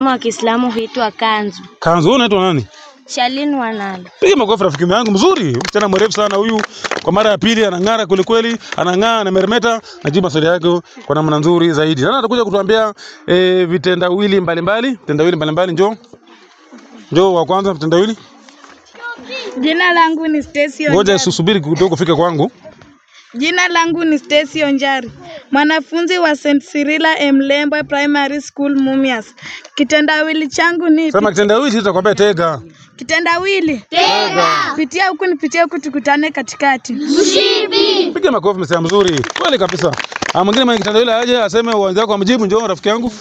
wa Kiislamu huitwa kanzu. Kanzu, wewe unaitwa nani? Shalin Wanalo. Piga makofi rafiki yangu mzuri. Msichana mrefu sana huyu. Kwa mara ya pili anang'ara kweli kweli, anang'aa anameremeta, najibu maswali yako kwa namna nzuri zaidi. Sasa atakuja kutuambia e, vitendawili mbalimbali, vitendawili mbalimbali njoo. Njoo wa kwanza vitendawili. Jina langu ni Stacy Ngoja Onjari. susubiri kidogo kufika kwangu. Jina langu ni Stacy Onjari, mwanafunzi wa St. Cyrilla Mlembwe Primary School Mumias. Kitendawili changu ni Sema kitendawili tutakwambia tega. kitendawili. Tega. Pitia huku nipitie huku tukutane katikati. Piga makofi msema mzuri. Kweli kabisa. Ah, mwingine mwenye kitendawili aje aseme uanze wako amjibu njoo rafiki yangu.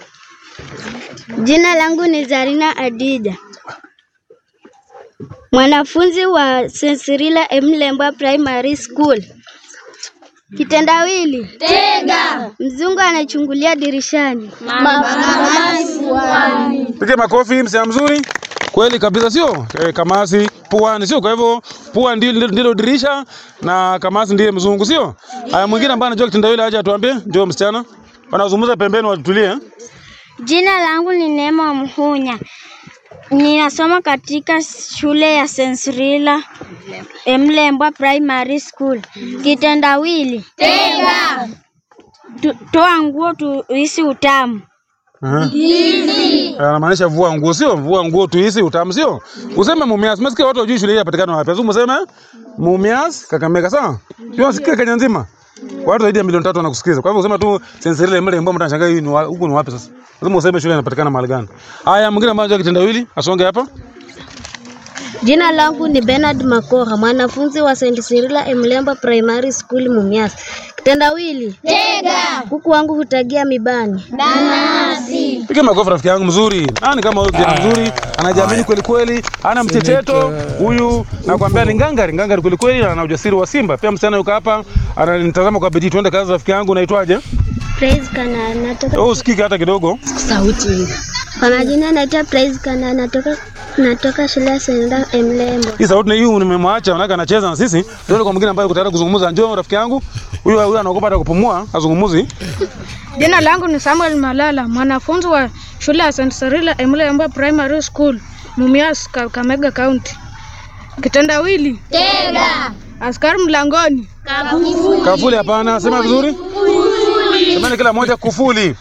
Jina langu ni Zarina Adija, mwanafunzi wa St. Cyrilla Mlembwa Primary School. Kitendawili tega, mzungu anachungulia dirishani. Piga makofi msema mzuri. Kweli kabisa sio? E, kamasi puani sio? Kwa hivyo pua ndilo, ndilo, ndilo dirisha na kamasi ndiye mzungu sio? Haya, mwingine ambaye anajua kitendawili aje atuambie. Njoo msichana. Wanazungumza pembeni watulie. eh? Jina langu ni Neema Mhunya, ninasoma katika shule ya St. Cyrilla Mlembwa Primary School. Kitendawili tega, Tu- toa nguo tuhisi utamu. Aha. Anamaanisha vua nguo sio? Vua nguo tuhisi utamu sio? Useme Mumias. Umesikia watu wajui shule hii inapatikana wapi? Lazima useme Mumias Kakamega sawa? Sio usikie Kenya nzima. Watu zaidi ya milioni tatu wanakusikiza. Kwa hivyo usema tu sensirile mle mbona mtashangaa hii ni wa- huku ni wapi sasa? Lazima useme shule inapatikana mahali gani. Haya, mwingine ambaye anajua kitendawili asonge hapa. Jina langu ni Bernard Makora, mwanafunzi wa St. Cyrilla Mlembwa Primary School Mumias. Kitendawili tega, kuku wangu hutagia mibani. Piga makofi rafiki yangu mzuri. Nani kama huyu kijana mzuri, anajiamini kweli kweli, ana mchecheto huyu, nakwambia ni ngangari, ngangari kweli kweli, ana ujasiri wa simba. Pia msichana yuko hapa, ananitazama kwa bidii. Tuende kazi rafiki yangu, unaitwaje? Praise Kana natoka Wewe usikike hata kidogo. sauti. Kwa majina naitwa Praise Kana natoka natoka shule ya St. Mlembwa. Hii sauti ni hii nimemwacha, manake anacheza na sisi. Tuende kwa mwingine ambaye yuko tayari kuzungumza. Njoo rafiki yangu. Huyu huyu anaogopa hata kupumua, azungumuzi. Jina langu ni Samuel Malala, mwanafunzi wa shule ya St. Cyrilla Mlembwe Primary School Mumias, Kakamega County. Kitendawili tega, askari mlangoni. Kafuli hapana, sema vizuri. Semeni kila moja kufuli.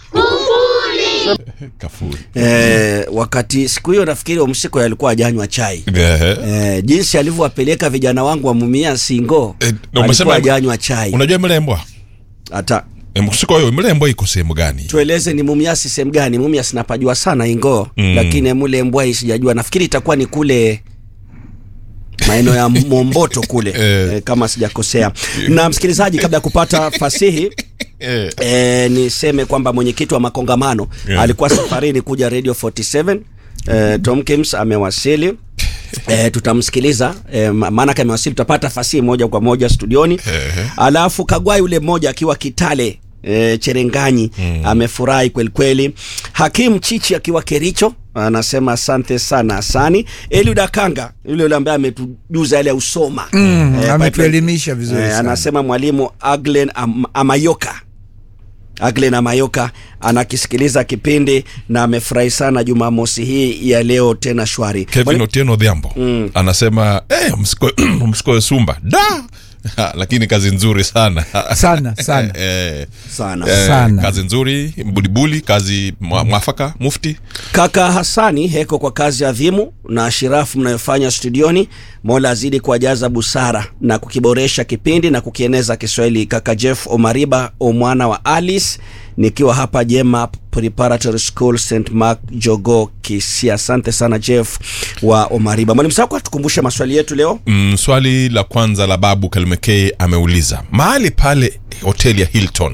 Kafuri. Eh, wakati siku hiyo nafikiri Omsiko alikuwa ajanywa chai. Ehe. Eh, jinsi alivyowapeleka vijana wangu wa Mumia Singo Eh, na alikuwa umesema- ajanywa chai. Unajua Mlembwa? Hata Eh, Msiko hiyo Mlembwa iko sehemu gani? tueleze ni Mumias sehemu gani? Mumias napajua sana Ingo Mm. lakini mule Mbwai sijajua. Nafikiri itakuwa ni kule maeneo ya Momboto kule Eh. eh, kama sijakosea. Na msikilizaji, kabla ya kupata fasihi Eh. E, niseme kwamba mwenyekiti wa makongamano Yeah. alikuwa safarini kuja Radio 47. E, Tom Kims amewasili. E, tutamsikiliza e, maana kama amewasili tutapata fasihi moja kwa moja studioni. Ehe. Alafu Kagwai yule mmoja akiwa Kitale e, Cherenganyi amefurahi kweli kweli. Hakim Chichi akiwa Kericho anasema asante sana Asani. Eliud Akanga yule yule ambaye ametujuza yale ya usoma Mm, Eh, ametuelimisha vizuri Eh, sana. anasema mwalimu Aglen Am Amayoka Aglen Amayoka anakisikiliza kipindi na amefurahi sana Jumamosi hii ya leo tena shwari. Kevin Mwalimu- Otieno Odhiambo anasema eh, msiko- msikoe Sumba da Ha, lakini kazi nzuri sana Sana, sana. eh, Sana. eh, Sana. kazi nzuri bulibuli kazi mwa- mwafaka mufti Kaka Hasani heko kwa kazi adhimu na shirafu mnayofanya studioni. Mola azidi kuwajaza busara na kukiboresha kipindi na kukieneza Kiswahili. Kaka Jeff Omariba omwana wa Alice nikiwa hapa Jema Preparatory School St Mark Jogo Kisia. Asante sana Jeff wa Omariba. Mwalimu Sako, tukumbushe maswali yetu leo. mm, swali la kwanza la babu Kalmekei ameuliza mahali pale hoteli ya Hilton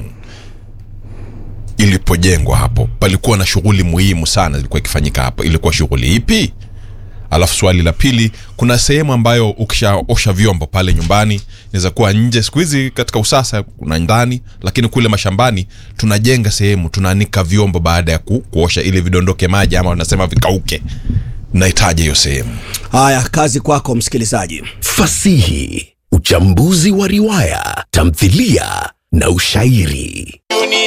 ilipojengwa hapo palikuwa na shughuli muhimu sana ilikuwa ikifanyika hapo ilikuwa shughuli ipi alafu swali la pili kuna sehemu ambayo ukishaosha vyombo pale nyumbani inaweza kuwa nje siku hizi katika usasa kuna ndani lakini kule mashambani tunajenga sehemu tunaanika vyombo baada ya ku, kuosha ili vidondoke maji ama wanasema vikauke nahitaji hiyo sehemu Haya, kazi kwako msikilizaji. Fasihi, uchambuzi wa riwaya, tamthilia na ushairi.